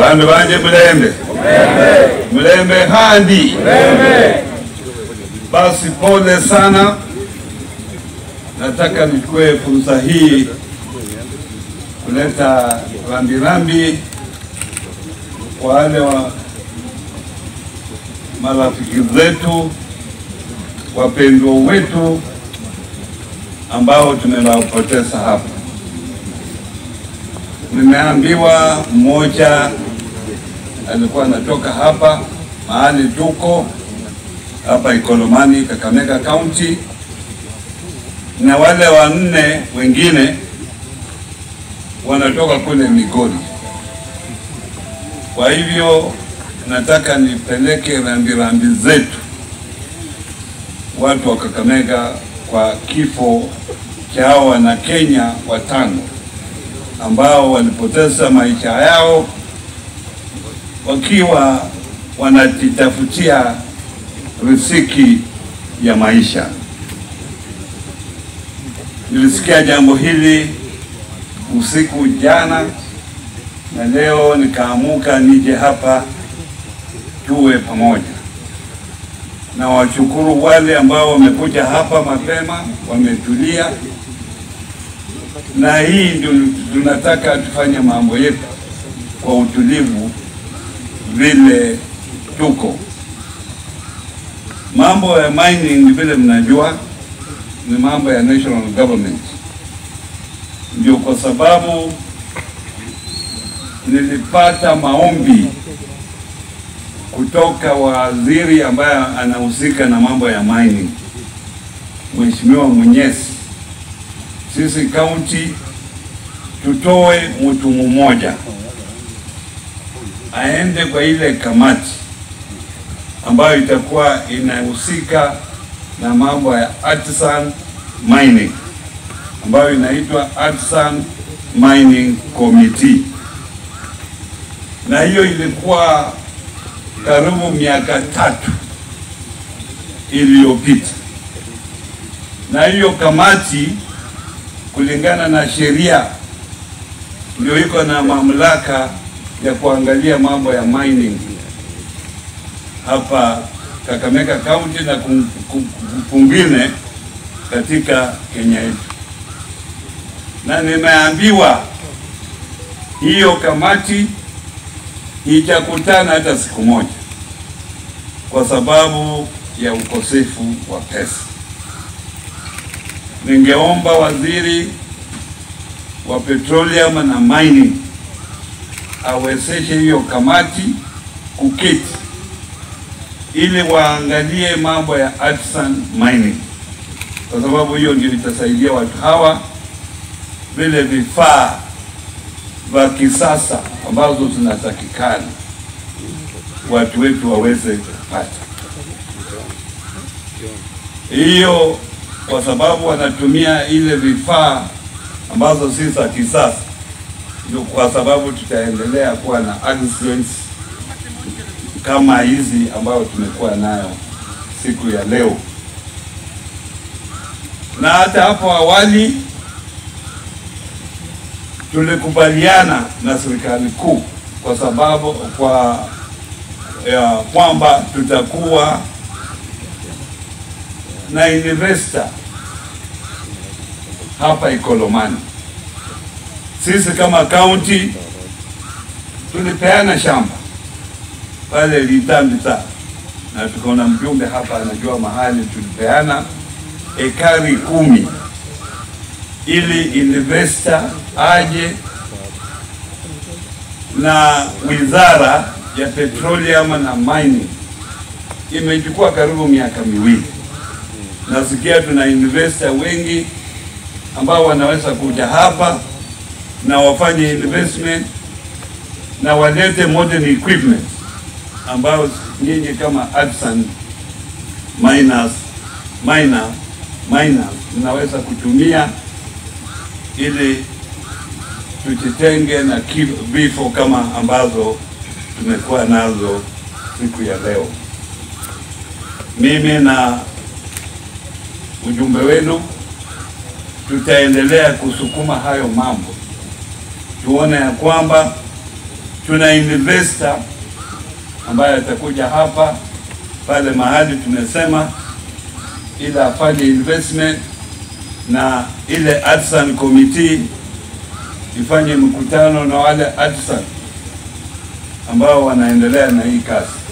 bandu banje mulembe mulembe handi basi pole sana nataka nichukue fursa hii kuleta rambirambi kwa wale wa marafiki zetu wapendwa wetu ambao tumewapoteza hapa. Nimeambiwa mmoja alikuwa anatoka hapa mahali tuko hapa Ikolomani, Kakamega County, na wale wanne wengine wanatoka kule Migori. Kwa hivyo nataka nipeleke rambirambi zetu watu wa Kakamega kwa kifo cha hao wana Kenya watano ambao walipoteza maisha yao wakiwa wanajitafutia riziki ya maisha. Nilisikia jambo hili usiku jana na leo nikaamuka nije hapa tuwe pamoja na washukuru wale ambao wamekuja hapa mapema, wametulia, na hii ndio tunataka tufanye mambo yetu kwa utulivu vile tuko. Mambo ya mining vile mnajua ni mambo ya national government, ndio kwa sababu nilipata maombi kutoka waziri ambaye anahusika na mambo ya mining, Mheshimiwa Mwenyezi, sisi kaunti tutoe mtu mmoja aende kwa ile kamati ambayo itakuwa inahusika na mambo ya artisan mining ambayo inaitwa Artisan Mining Committee, na hiyo ilikuwa karibu miaka tatu iliyopita, na hiyo kamati kulingana na sheria ndio iko na mamlaka ya kuangalia mambo ya mining hapa Kakamega County na kwingine katika Kenya yetu, na nimeambiwa hiyo kamati hijakutana hata siku moja kwa sababu ya ukosefu wa pesa. Ningeomba waziri wa petroleum na mining awezeshe hiyo kamati kuketi ili waangalie mambo ya artisan mining, kwa sababu hiyo ndio itasaidia watu hawa vile vifaa vya kisasa ambazo zinatakikana watu wetu waweze kupata hiyo, kwa sababu wanatumia ile vifaa ambazo si za kisasa, ndio kwa sababu tutaendelea kuwa na accidents kama hizi ambayo tumekuwa nayo siku ya leo, na hata hapo awali tulikubaliana na serikali kuu kwa sababu kwa ya kwamba tutakuwa na investor hapa Ikolomani. Sisi kama kaunti tulipeana shamba pale Litambita, na tukaona mjumbe hapa anajua mahali tulipeana ekari kumi ili investor aje na wizara ya petroleum na mining imechukua karibu miaka miwili. Nasikia tuna investor wengi ambao wanaweza kuja hapa na wafanye investment na walete modern equipment ambayo nyinyi kama artisan miners, miner, miners mnaweza kutumia ili tujitenge na vifo kama ambazo tumekuwa nazo siku ya leo. Mimi na ujumbe wenu tutaendelea kusukuma hayo mambo, tuone ya kwamba Tuna investor ambaye atakuja hapa pale mahali tumesema, ili afanye investment na ile artisan committee ifanye mkutano na wale artisan ambao wanaendelea na hii kazi.